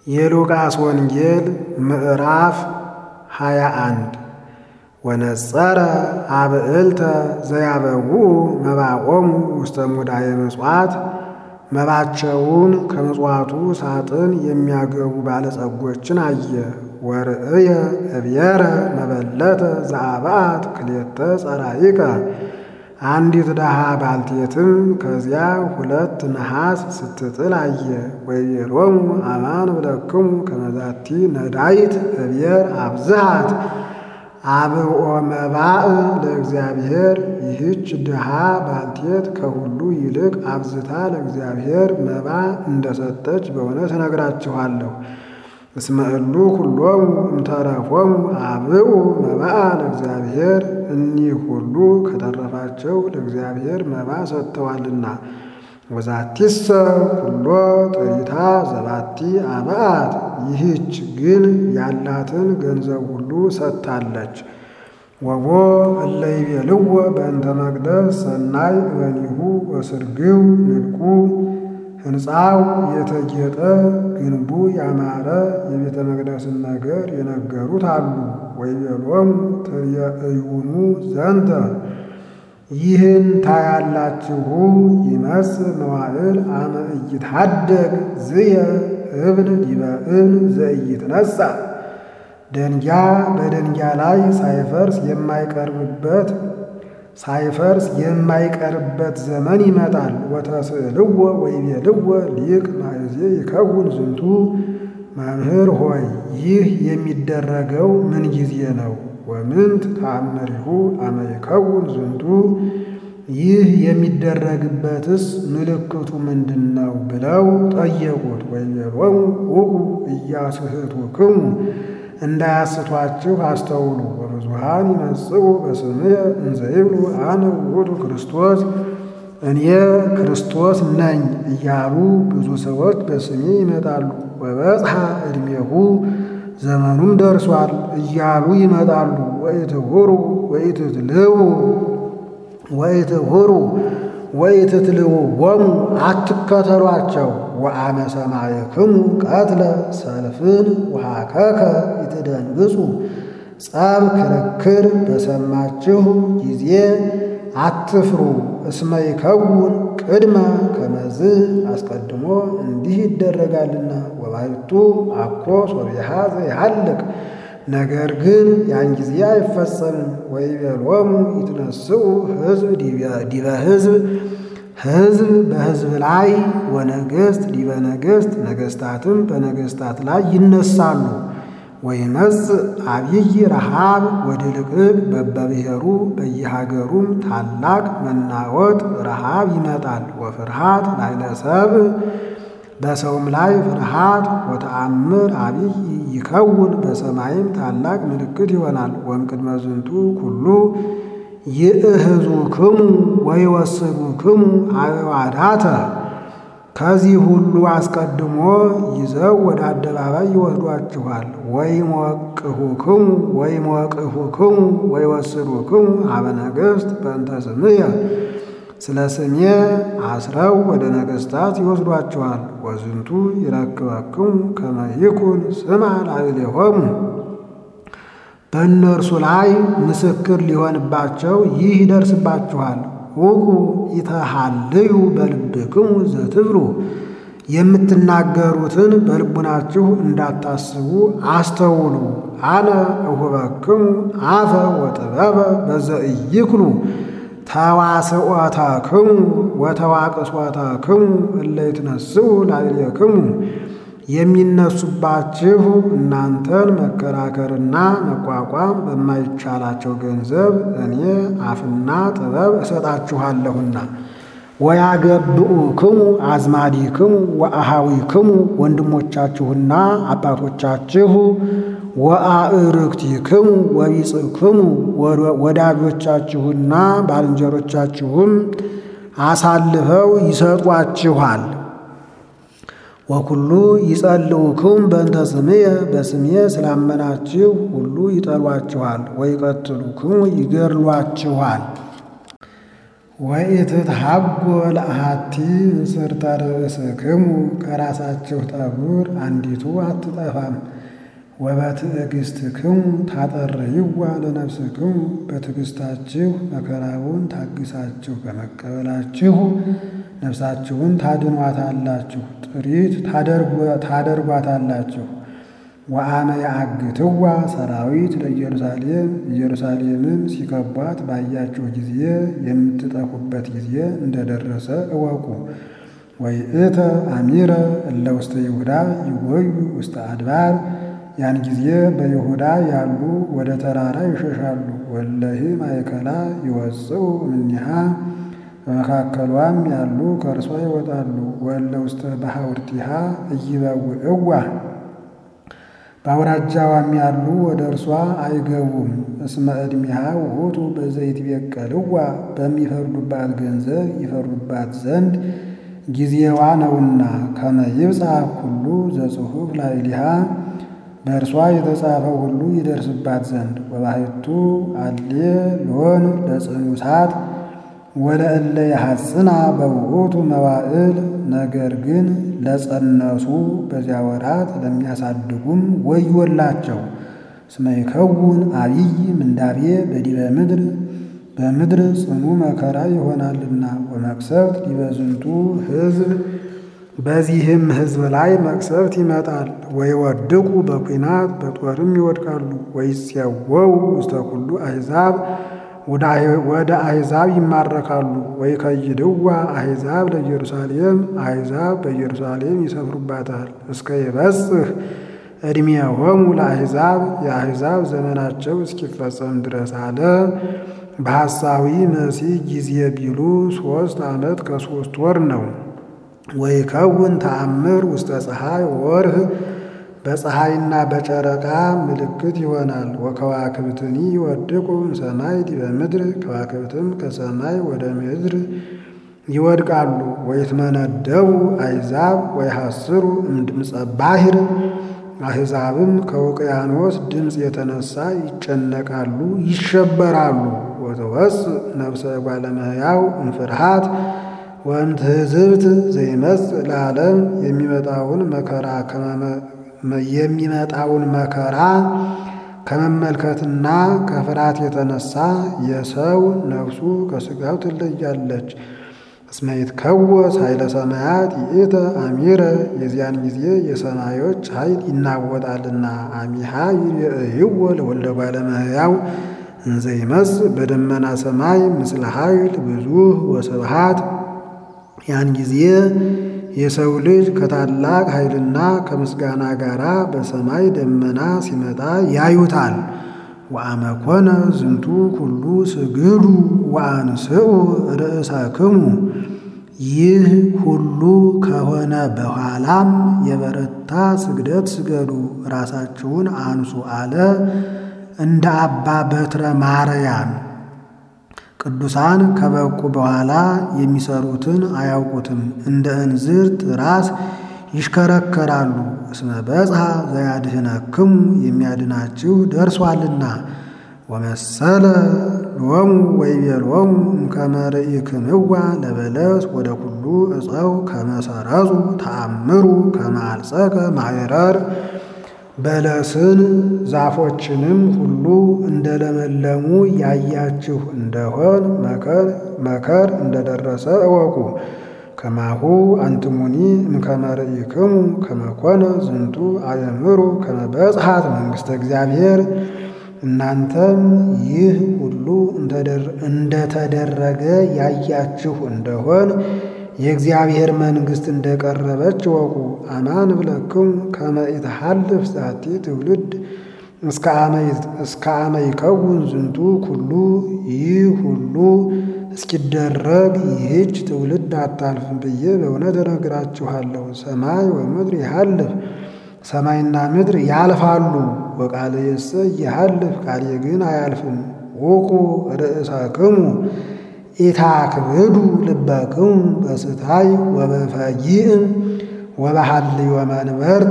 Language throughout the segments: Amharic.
የሉቃስ ወንጌል ምዕራፍ ሃያ አንድ ወነጸረ አብዕልተ ዘያበውኡ መባቆሙ ውስተ ሙዳየ ምጽዋት መባቸውን ከምጽዋቱ ሳጥን የሚያገቡ ባለጸጎችን አየ። ወርእየ እብየረ መበለተ ዘአብአት ክልኤተ ጸራኢቀ አንዲት ድሃ ባልቴትም ከዚያ ሁለት ነሐስ ስትጥል አየ። ወይቤሎሙ አማን እብለክሙ ከመዛቲ ነዳይት እብየር አብዝሃት አብኦ መባእ ለእግዚአብሔር ይህች ድሃ ባልቴት ከሁሉ ይልቅ አብዝታ ለእግዚአብሔር መባ እንደሰጠች በእውነት እነግራችኋለሁ። እስመ እሉ ኩሎሙ እምተረፎሙ አብኡ መባአ ለእግዚአብሔር እኒህ ሁሉ ከተረፋቸው ለእግዚአብሔር መባ ሰጥተዋልና። ወዛቲሰ ኩሎ ጥሪታ ዘባቲ አብአት ይህች ግን ያላትን ገንዘብ ሁሉ ሰጥታለች። ወቦ እለ ይቤልዎ በእንተ መቅደስ ሰናይ እበኒሁ ወስርግው ንድቁ ሕንፃው የተጌጠ ግንቡ ያማረ የቤተ መቅደስን ነገር የነገሩት አሉ። ወይቤሎሙ ትርእዩኑ ዘንተ ይህን ታያላችሁ ይመስል መዋዕል አመ ኢይትሐደግ ዝየ እብን ዲበ እብን ዘኢይትነሣ ደንጊያ በደንጊያ ላይ ሳይፈርስ የማይቀርብበት ሳይፈርስ የማይቀርበት ዘመን ይመጣል። ወተስእልዎ ወይቤልዎ ሊቅ ማእዜ ይከውን ዝንቱ መምህር ሆይ ይህ የሚደረገው ምን ጊዜ ነው? ወምንት ተአምሪሁ አመ ይከውን ዝንቱ ይህ የሚደረግበትስ ምልክቱ ምንድን ነው? ብለው ጠየቁት። ወይቤሎሙ ውቁ ኢያስሕቱክሙ እንዳያስቷችሁ አስተውሉ። ወብዙኃን ይመጽኡ በስምየ እንዘ ይብሉ አነ ውእቱ ክርስቶስ እኔ ክርስቶስ ነኝ እያሉ ብዙ ሰዎች በስሜ ይመጣሉ። ወበጽሐ ዕድሜሁ ዘመኑም ደርሷል እያሉ ይመጣሉ። ወኢትሁሩ ወኢትትልዉ ወኢትሁሩ ወኢትትልውዎሙ አትከተሏቸው። ወአመ ሰማዕክሙ ቀትለ ሰልፍን ወሃከከ ይትደንግጹ ጸብ ክርክር በሰማችሁ ጊዜ አትፍሩ። እስመ ይከውን ቅድመ ከመዝ አስቀድሞ እንዲህ ይደረጋልና። ወባሕቱ አኮ ሶቢሃ ዘይሃልቅ ነገር ግን ያን ጊዜ አይፈጸምም። ወይቤሎሙ ይትነስኡ ሕዝብ ዲበ ሕዝብ ሕዝብ በሕዝብ ላይ ወነገሥት ዲበ ነገሥት ነገሥታትም በነገሥታት ላይ ይነሳሉ። ወይመጽእ አብይ ረሃብ ወድልቅልቅ በበብሔሩ በየሀገሩም ታላቅ መናወጥ ረሃብ ይመጣል። ወፍርሃት ላዕለ ሰብእ በሰውም ላይ ፍርሃት ወተአምር አብይ ይከውን በሰማይም ታላቅ ምልክት ይሆናል። ወእምቅድመ ዝንቱ ኩሉ ይእህዙክሙ ወይወስዱክሙ አዕዋዳተ ከዚህ ሁሉ አስቀድሞ ይዘው ወደ አደባባይ ይወስዷችኋል። ወይሞቅሁክሙ ወይሞቅሁክሙ ወይወስዱክሙ ሀበ ነገሥት በእንተ ስምየ ስለ ስሜ አስረው ወደ ነገሥታት ይወስዷችኋል። ወዝንቱ ይረክበክሙ ከመ ይኩን ስማ ላዕሌሆሙ በእነርሱ ላይ ምስክር ሊሆንባቸው ይህ ይደርስባችኋል። ውቁ ኢተሃልዩ በልብክሙ ዘትብሉ የምትናገሩትን በልቡናችሁ እንዳታስቡ አስተውሉ። አነ እሁበክሙ አፈ ወጥበበ በዘኢይክሉ ተዋስኦተክሙ ወተዋቅሶተክሙ እለ ይትነስኡ ላዕሌክሙ የሚነሱባችሁ እናንተን መከራከርና መቋቋም በማይቻላቸው ገንዘብ እኔ አፍና ጥበብ እሰጣችኋለሁና። ወያገብኡክሙ አዝማዲክሙ ወአሃዊክሙ ወንድሞቻችሁና አባቶቻችሁ ወአእርክቲክሙ ወቢጽክሙ ወዳጆቻችሁና ባልንጀሮቻችሁም አሳልፈው ይሰጧችኋል። ወኩሉ ይጸልኡክሙ በእንተ ስምየ በስሜ ስላመናችሁ ሁሉ ይጠሏችኋል። ወይቀትሉክሙ ይገድሏችኋል። ወኢትትሐጎ ለአሐቲ እንስርተ ርእስክሙ ከራሳችሁ ጠጉር አንዲቱ አትጠፋም። ወበትዕግሥትክሙ ታጠርይዋ ለነፍስክሙ በትዕግሥታችሁ መከራውን ታግሳችሁ በመቀበላችሁ ነፍሳችሁን ታድኗታላችሁ፣ ጥሪት ታደርጓታላችሁ። ወአመ ያአግትዋ ሰራዊት ለኢየሩሳሌም ኢየሩሳሌምን ሲከቧት ባያችሁ ጊዜ የምትጠፉበት ጊዜ እንደደረሰ እወቁ። ወይእተ አሚረ እለ ውስተ ይሁዳ ይጎዩ ውስተ አድባር ያን ጊዜ በይሁዳ ያሉ ወደ ተራራ ይሸሻሉ። ወለሂ ማእከላ ይወፅኡ እምኔሃ በመካከሏም ያሉ ከእርሷ ይወጣሉ። ወለ ውስተ ባሕውርቲሃ ኢይበውዕዋ በአውራጃዋም ያሉ ወደ እርሷ አይገቡም። እስመ ዕድሜሃ ውእቱ በዘይትቤቀልዋ በሚፈርዱባት ገንዘብ ይፈርዱባት ዘንድ ጊዜዋ ነውና። ከመ ይብጽሕ ኩሉ ዘጽሑፍ ላዕሌሃ በእርሷ የተጻፈው ሁሉ ይደርስባት ዘንድ። ወባሕቱ አሌ ሎን ለጽኑሳት ወለእለ የሐጽና በውእቱ መዋዕል ነገር ግን ለጸነሱ በዚያ ወራት ለሚያሳድጉም ወዮላቸው። እስመ ይከውን አብይ ምንዳቤ በዲበ ምድር በምድር ጽኑ መከራ ይሆናልና። ወመቅሰፍት ዲበ ዝንቱ ሕዝብ በዚህም ሕዝብ ላይ መቅሰፍት ይመጣል። ወይወድቁ በኩናት በጦርም ይወድቃሉ። ወይፄወው ውስተ ኩሉ አሕዛብ ወደ አሕዛብ ይማረካሉ። ወይከይድዋ አሕዛብ ለኢየሩሳሌም አሕዛብ በኢየሩሳሌም ይሰፍሩባታል። እስከ ይበጽሕ ዕድሜሆሙ ለአሕዛብ የአሕዛብ ዘመናቸው እስኪፈጸም ድረስ አለ። በሐሳዊ መሲህ ጊዜ ቢሉ ሦስት ዓመት ከሦስት ወር ነው። ወይከውን ተአምር ውስተ ፀሐይ ወርህ በፀሐይና በጨረቃ ምልክት ይሆናል። ወከዋክብትኒ ይወድቁ እምሰማይ ዲበ ምድር ከዋክብትም ከሰማይ ወደ ምድር ይወድቃሉ። ወይትመነደቡ አሕዛብ ወይሐስሩ እምድምፀ ባሕር አሕዛብም ከውቅያኖስ ድምፅ የተነሳ ይጨነቃሉ፣ ይሸበራሉ። ወተወፅእ ነፍሰ እጓለ እመሕያው እምፍርሃት ወእምትሕዝብት ዘይመጽእ ለዓለም የሚመጣውን መከራ የሚመጣውን መከራ ከመመልከትና ከፍርሃት የተነሳ የሰው ነፍሱ ከሥጋው ትለያለች። እስመ ይትከወስ ኃይለ ሰማያት ይእተ አሚረ የዚያን ጊዜ የሰማዮች ኃይል ይናወጣልና። አሚሃ ይርእይዎ ለወልደ እጓለ እመሕያው እንዘ ይመጽእ በደመና ሰማይ ምስለ ኃይል ብዙኅ ወስብሃት ያን ጊዜ የሰው ልጅ ከታላቅ ኃይልና ከምስጋና ጋር በሰማይ ደመና ሲመጣ ያዩታል። ወአመኮነ ዝንቱ ኩሉ ስግዱ ወአንስኡ ርእሳክሙ ይህ ሁሉ ከሆነ በኋላም የበረታ ስግደት ስገዱ፣ ራሳችሁን አንሱ አለ። እንደ አባ በትረ ማርያም ቅዱሳን ከበቁ በኋላ የሚሰሩትን አያውቁትም፣ እንደ እንዝርት ራስ ይሽከረከራሉ። እስመ በጽሐ ዘያድኅነክሙ የሚያድናችሁ ደርሷልና። ወመሰለ ሎሙ ወይቤሎሙ እምከመ ርኢክምዋ ለበለስ ወደ ኩሉ ዕፀው ከመሰረዙ ተአምሩ ከማልጸቀ ማይረር በለስን ዛፎችንም ሁሉ እንደለመለሙ ያያችሁ እንደሆን መከር መከር እንደደረሰ እወቁ። ከማሁ አንትሙኒ እምከመ ርኢክሙ ከመኮነ ዝንቱ አእምሩ ከመ በጽሐት መንግሥተ እግዚአብሔር እናንተም ይህ ሁሉ እንደተደረገ ያያችሁ እንደሆን የእግዚአብሔር መንግሥት እንደቀረበች ወቁ። አማን ብለክሙ ከመ ኢትሐልፍ ዛቲ ትውልድ እስከ አመ ይከውን ዝንቱ ኩሉ ይህ ሁሉ እስኪደረግ ይህች ትውልድ አታልፍም ብዬ በእውነት እነግራችኋለሁ። ሰማይ ወምድር ይሃልፍ ሰማይና ምድር ያልፋሉ፣ ወቃልየሰ ይሃልፍ ቃሌ ግን አያልፍም። ውቁ ርእሳክሙ ኢታክብዱ ልበክሙ በስታይ ወበፈጊእም ወበሐልዮ መንበርት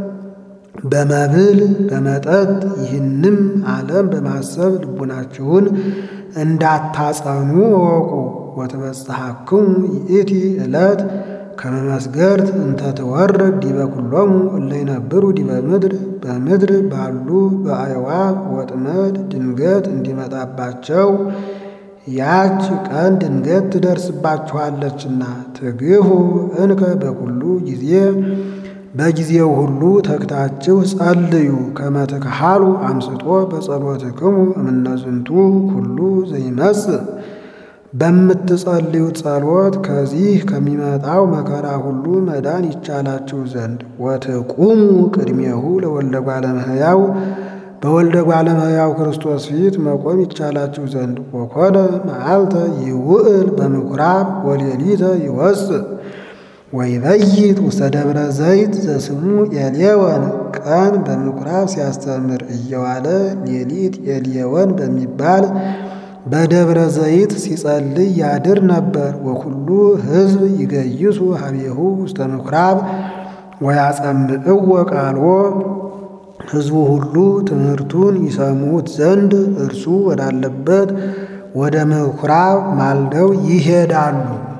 በመብል በመጠጥ ይህንም ዓለም በማሰብ ልቡናችሁን እንዳታጸኑ እወቁ። ወትበጽሐክሙ ይእቲ ዕለት ከመ መስገርት እንተ ትወርድ ዲበ ኩሎሙ እለ ይነብሩ ዲበ ምድር በምድር ባሉ በአዕዋፍ ወጥመድ ድንገት እንዲመጣባቸው ያች ቀን ድንገት ትደርስባችኋለችና ትግሁ እንከ በኩሉ ጊዜ በጊዜው ሁሉ ተግታችሁ ጸልዩ። ከመ ትክሃሉ አምስጦ በጸሎትክሙ እምነዝንቱ ኩሉ ዘይመጽእ በምትጸልዩት ጸሎት ከዚህ ከሚመጣው መከራ ሁሉ መዳን ይቻላችሁ ዘንድ ወትቁሙ ቅድሜሁ ለወልደ እጓለ እመሕያው በወልደ እጓለ እመሕያው ክርስቶስ ፊት መቆም ይቻላችሁ ዘንድ ወኮነ መዓልተ ይውዕል በምኵራብ ወሌሊተ ይወፅእ ወይበይት ውስተ ደብረ ዘይት ዘስሙ ኤልየወን ቀን በምኵራብ ሲያስተምር እየዋለ ሌሊት ኤልየወን በሚባል በደብረ ዘይት ሲጸልይ ያድር ነበር። ወኩሉ ሕዝብ ይገይሱ ሀቤሁ ውስተ ምኵራብ ወያጸምዕዎ ቃልዎ ሕዝቡ ሁሉ ትምህርቱን ይሰሙት ዘንድ እርሱ ወዳለበት ወደ ምኵራብ ማልደው ይሄዳሉ።